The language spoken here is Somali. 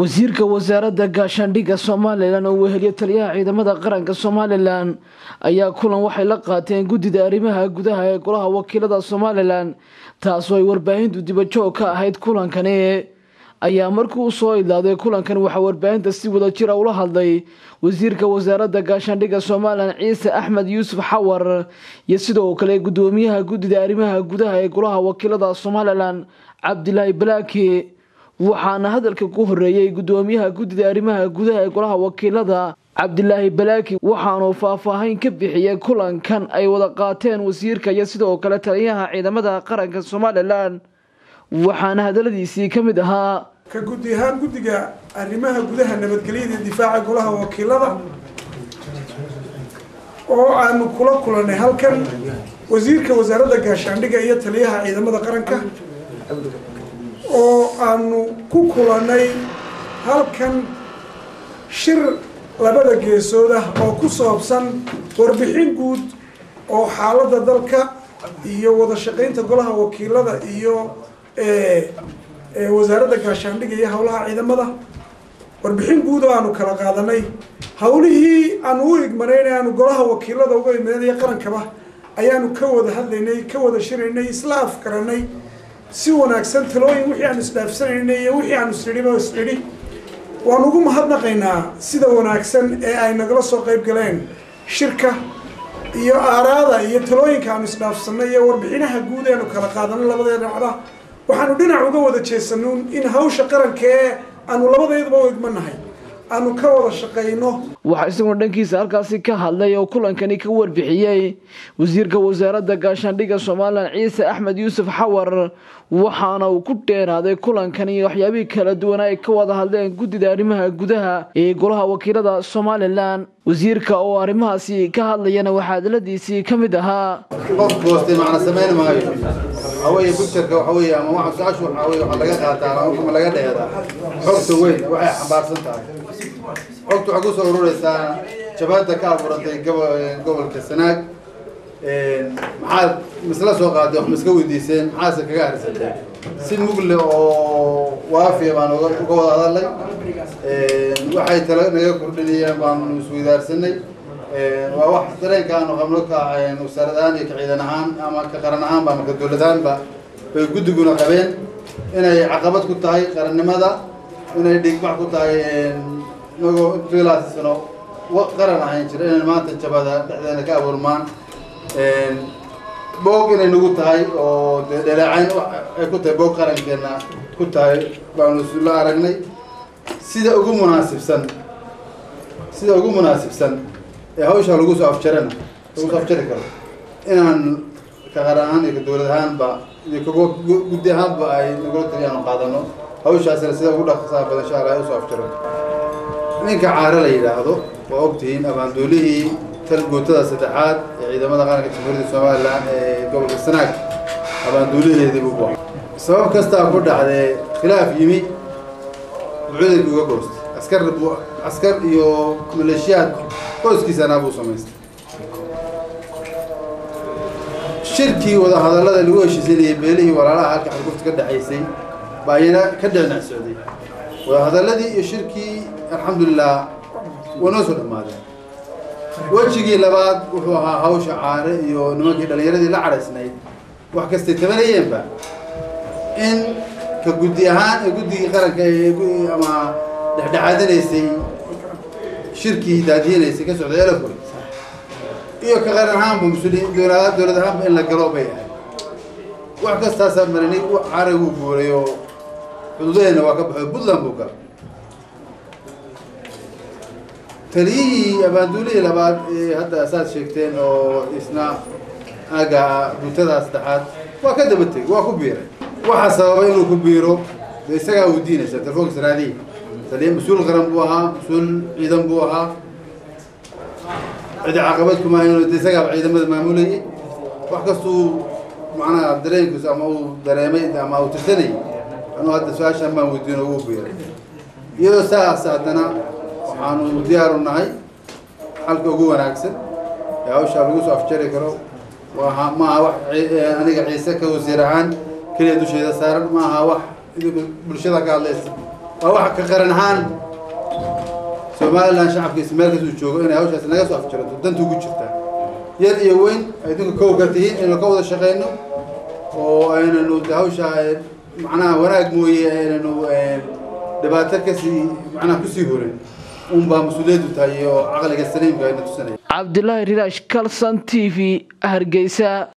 wasiirka wasaaradda gaashaandhigga somalilan oo weheliya taliyaha ciidamada qaranka somalilan ayaa kulan waxay la qaateen guddida arrimaha gudaha ee golaha wakiilada somalilan taasoo ay warbaahintu dibajoog ka ahayd kulankani ayaa markii u soo idlaaday kulankan waxaa warbaahinta si wada jira ula hadlay wasiirka wasaaradda gaashaandhigga somalilan ciise axmed yuusuf xawar iyo sidoo kale guddoomiyaha guddida arrimaha gudaha ee golaha wakiilada somalilan cabdilaahi balaaki waxaana hadalka ku horeeyey guddoomiyaha guddida arrimaha gudaha ee golaha wakiilada cabdilaahi balaaki waxaanuu faahfaahin ka bixiyey kulankan ay wada qaateen wasiirka iyo sidoo kale taliyaha ciidamada qaranka somalilan waxaana hadaladiisii ka mid ahaa ka guddi ahaan guddiga arrimaha gudaha nabadgelyada iyo difaaca golaha wakiilada oo aanu kula kulannay halkan wasiirka wasaaradda gaashaandhigga iyo taliyaha ciidamada qaranka oo aanu ku kulannay halkan shir labada geesood ah oo ku saabsan warbixin guud oo xaaladda dalka iyo wada shaqaynta golaha wakiilada iyo wasaaradda gaashaandhigga iyo howlaha ciidamada warbixin guud oo aanu kala qaadanay hawlihii aanu u igmanayn ee aanu golaha wakiilada uga imaanaya qarankaba ayaanu ka wada hadlaynay ka wada shiraynay isla afkaranay si wanaagsan talooyin wixii aanu isdhaafsanaynay iyo wixii aanu isnidhiba isnidhi waan ugu mahadnaqaynaa sida wanaagsan ee ay nagala soo qayb galeen shirka iyo aaraada iyo talooyinka aanu isdhaafsanay iyo warbixinaha guud eanu kala qaadanay labadee dhinacda waxaanu dhinac uga wada jeesanuun in hawsha qaranka ee aanu labadeedaba u igmanahay aanu ka wada shaqayno waxaa isaguna dhankiisa halkaasi ka hadlay oo kulankani ka warbixiyey wasiirka wasaaradda gaashaandhigga somalilan ciise axmed yuusuf xawar waxaana uu ku dheeraaday kulankani waxyaabihii kala duwan ay ka wada hadleen guddida arrimaha gudaha ee golaha wakiilada somalilan wasiirka oo arrimahaasi ka hadlayana waxaa hadaladiisii ka mid ahaa qof goostay macna samayn maayo waxaweye bugtarka waxaweye ama waxa su-aashu waxaweye waxaa laga qaataa ama ma laga dheedaa xogta weyn waxay xambaarsan tahay xogta waxay kusoo urureysaa jabhadda ka abuurantay gobolka sanaag maxaad misla soo qaaday wax miska weydiiseen maxaase kaga harisatay si mugle oo waafiya baan uga wada hadalnay waxay tala naga kordhinayeen baanu isweydaarsanay waa wax dareenka aanu qabno ka wasaarad ahaan iyo ka ciidan ahaan ama ka qaran ahaanba ama ka dowlad ahaanba bay guddiguna qabeen inay caqabad ku tahay qarannimada inay dhigbax ku tahay inagoo intilaasi sano qaran ahayn jira inay maanta jabada dhexdeena ka abuurmaan boog inay nagu tahay oo de dhaleecayn ay ku tahay boog qarankeena ku tahay baanu la aragnay sida ugu munaasibsan sida ugu munaasibsan ee hawshaa lagu soo afjarana lagu soo afjari karo inaan ka qaran ahaan iyo ka dowlad ahaanba iyo ka guddi ahaanba ay nagula taliya aanu qaadano hawshaasina sida ugu dhaqsaa badan insha allah ay usoo afjaro ninka caare la yidhaahdo waa ogtihiin abaanduulihii talgootada saddexaad ee ciidamada qaranka jamhuuriyadda somalilan ee gobolka sanaag abaanduulaheedii buu buuxay sabab kastaa ku dhacdee khilaaf yimi buucudayku uga goostay askar buu askar iyo maleeshiyaad qoyskiisana buu samaystay shirkii wadahadallada lagu heshiisanayay beelihii walaalaha halka xargufta ka dhexaysay baa iyana ka dhicnac socday wadahadalladii iyo shirkii alxamdulilah waa noo soo dhammaadeen wejigii labaad wuxuu ahaa hawsha caare iyo nimankii dhallinyaradii la cadhaysnayd wax kastay tabanayeenba in ka guddi ahaan ee guddigii qaranka ama dhexdhexaadinaysay shirkii daadiyanaysay ka socday elafuri iyo ka qaran ahaanba musuliin dowlad dowlad ahaanba in la galo bay ahayd wax kastaasaa marinay caare wuu guuray oo xuduudaheenna waa ka baxo puntland buu galay taliyihii abaanduulihii labaad ee hadda saad sheegteen oo isna aga guutadaa saddexaad waa ka daba tegey waa ku biiray waxaa sababay inuu ku biiro de isagaa uu diinaysa telefoonka saraadihi taliya mas-uul qaran buu ahaa mas-uul ciidan buu ahaa cidi caqabad kumaahan de isagaaba ciidamada maamulayay wax kastuu macnaha dareenkiisu ama uu dareemay ama uu tirsanayay anuu hadda su-aashaan baan weydiino ugu biiray iyadoo saas haddana waxaanu diyaaru nahay xalka ugu wanaagsan ee hawshaa lagu soo afjari karo waa maaha wax aniga ciise ka wasiir ahaan keliya dusheeda saaran maaha wax idinku bulshada ka hadlaysa waa waxa ka qaran ahaan somalilan shacabkiisa meel kastuu joogo inay hawshaasi naga soo afjirato danta ugu jirtaa yar iyo weyn idinku kow ka tihiin inaynu ka wada shaqayno oo aynanu hawsha macnaha wanaag mooye aynanu dhibaato kasii macnaha kusii horin unbaa mas-uuliyaddu tahay oo caqliga saliimka ayna tusanaya cabdilaahi riraash kalson t v hargeysa